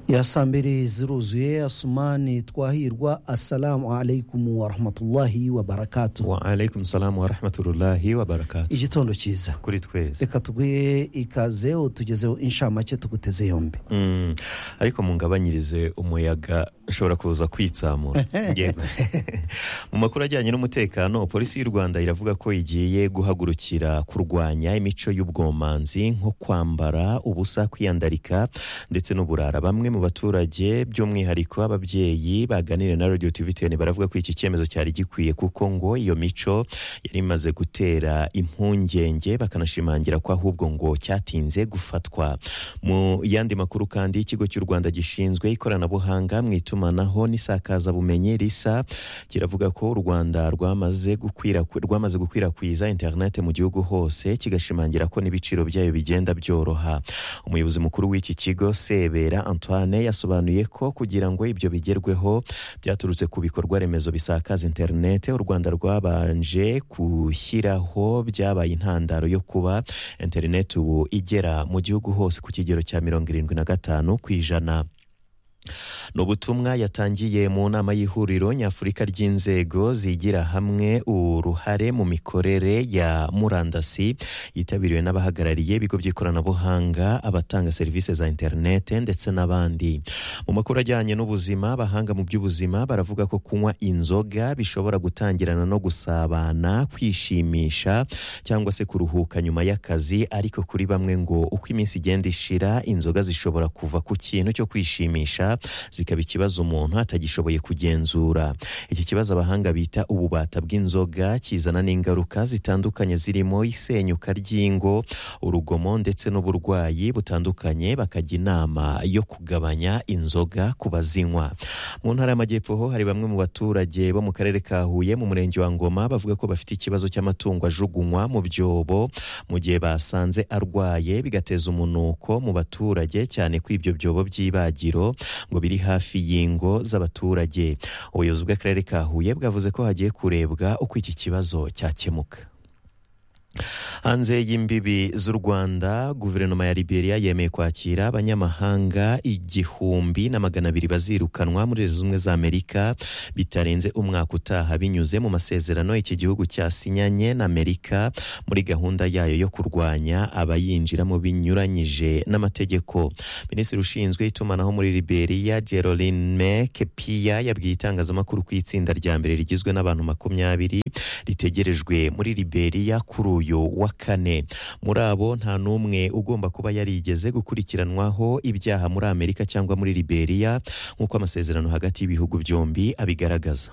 ya saa mbili ziruzuye asumani twahirwa assalamu alaikum warahmatullahi wabarakatu wa alaikum salamu wa rahmatullahi wa barakatuh igitondo cyiza kuri twese reka tuguhe ikaze utugezeho inshamake tuguteze yombi Mm, ariko mungabanyirize umuyaga ushobora kuza kwitsamura Yego. mu makuru ajyanye n'umutekano polisi y'u rwanda iravuga ko igiye guhagurukira kurwanya imico y'ubwomanzi nko kwambara ubusa kwiyandarika ndetse n'uburara bamwe mu baturage by'umwihariko ababyeyi baganiriye na radio tvtn baravuga ko iki cyemezo cyari gikwiye kuko ngo iyo mico yari imaze gutera impungenge bakanashimangira ko ahubwo ngo cyatinze gufatwa mu yandi makuru kandi ikigo cy'u rwanda gishinzwe ikoranabuhanga mu itumanaho n'isakazabumenyi risa kiravuga ko u rwanda rwamaze gukwirakwi- rwamaze gukwirakwiza interinete mu gihugu hose kigashimangira ko n'ibiciro byayo bigenda byoroha umuyobozi mukuru w'iki kigo sebera antoine yasobanuye ko kugira ngo ibyo bigerweho byaturutse ku bikorwa remezo bisakaza interinete u rwanda rwabanje gushyiraho byabaye intandaro yo kuba interineti ubu igera mu gihugu hose ku kigero cya mirongo irindwi na gatanu ku ijana ni ubutumwa yatangiye mu nama y'ihuriro nyafurika ry'inzego zigira hamwe uruhare mu mikorere ya murandasi yitabiriwe n'abahagarariye ibigo by'ikoranabuhanga abatanga serivisi za interinete ndetse n'abandi mu makuru ajyanye n'ubuzima abahanga mu by'ubuzima baravuga ko kunywa inzoga bishobora gutangirana no gusabana kwishimisha cyangwa se kuruhuka nyuma y'akazi ariko kuri bamwe ngo uko iminsi igenda ishira inzoga zishobora kuva ku kintu cyo kwishimisha zikaba ikibazo umuntu atagishoboye kugenzura iki kibazo abahanga bita ububata bw'inzoga kizana n'ingaruka zitandukanye zirimo isenyuka ry'ingo urugomo ndetse n'uburwayi butandukanye bakajya inama yo kugabanya inzoga ku bazinywa mu ntara y'amajyepfo ho hari bamwe mu baturage bo mu karere ka huye mu murenge wa ngoma bavuga ko bafite ikibazo cy'amatungo ajugunywa mu byobo mu gihe basanze arwaye bigateza umunuko mu baturage cyane ko ibyo byobo by'ibagiro ngo biri hafi y'ingo z'abaturage ubuyobozi bw'akarere ka huye bwavuze ko hagiye kurebwa uko iki kibazo cyakemuka hanze y'imbibi z'u rwanda guverinoma ya liberia yemeye kwakira abanyamahanga igihumbi na magana abiri bazirukanwa muri leta zunze ubumwe za amerika bitarenze umwaka utaha binyuze mu masezerano iki gihugu cyasinyanye na amerika muri gahunda yayo yo kurwanya abayinjiramo binyuranyije n'amategeko minisitiri ushinzwe itumanaho muri liberia gerolime kepiya yabwiye itangazamakuru ko itsinda rya mbere rigizwe n'abantu makumyabiri ritegerejwe muri liberia kuri uyu wa kane muri abo nta n'umwe ugomba kuba yarigeze gukurikiranwaho ibyaha muri amerika cyangwa muri liberia nk'uko amasezerano hagati y'ibihugu byombi abigaragaza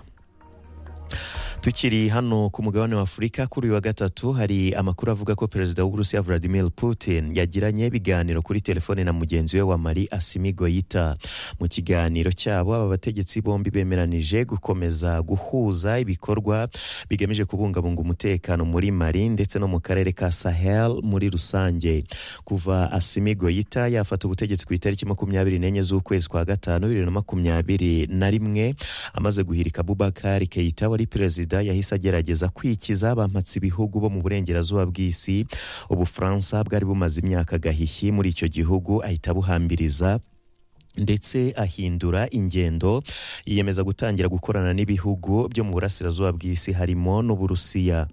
tukiri hano ku mugabane wa afurika kuri uyu wa gatatu hari amakuru avuga ko perezida w'uburusiya vladimir putin yagiranye ibiganiro kuri telefone na mugenzi we wa mari asimi goyita mu kiganiro cyabo aba bategetsi bombi bemeranije gukomeza guhuza ibikorwa bigamije kubungabunga umutekano muri mari ndetse no mu karere ka sahel muri rusange kuva asimi goyita yafata ubutegetsi ku itariki makumyabiri n'enye z'ukwezi kwa gatanu bibiri na makumyabiri na rimwe amaze guhirika bubakari keita wari perezida yahise agerageza kwikiza abampatsi ibihugu bo mu burengerazuba bw'isi ubufaransa bwari bumaze imyaka gahihi muri icyo gihugu ahita abuhambiriza ndetse ahindura ingendo yiyemeza gutangira gukorana n'ibihugu byo mu burasirazuba bw'isi harimo n'uburusiya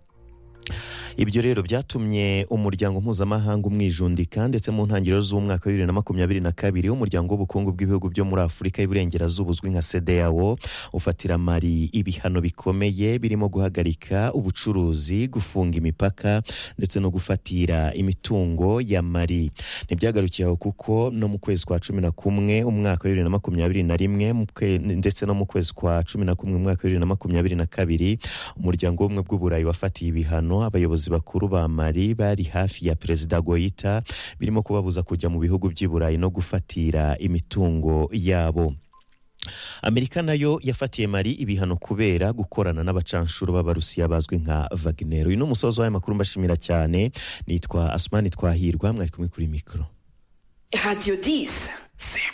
ibyo rero byatumye umuryango mpuzamahanga umwijundika ndetse mu ntangiriro z'umwaka wa bibiri na makumyabiri na kabiri w'umuryango w'ubukungu bw'ibihugu byo muri afurika y'iburengerazuba uzwi nka sedeyawo ufatira mari ibihano bikomeye birimo guhagarika ubucuruzi gufunga imipaka ndetse no gufatira imitungo ya mari ntibyagarukiye aho kuko no mu kwezi kwa cumi na kumwe umwaka wa bibiri na makumyabiri na rimwe mu kwe- ndetse no mu kwezi kwa cumi na kumwe umwaka wa bibiri na makumyabiri na kabiri umuryango w'ubumwe bw'uburayi wafatiye ibihano abayobozi bakuru ba mari bari hafi ya perezida goyita birimo kubabuza kujya mu bihugu by'i burayi no gufatira imitungo yabo amerika nayo yafatiye mari ibihano kubera gukorana n'abacanshuro b'abarusiya bazwi nka vaginero uyu ni umusozo w'aya makuru mbashimira cyane nitwa asumani twahirwa mwari kumwe kuri mikoro Radio 10. C'est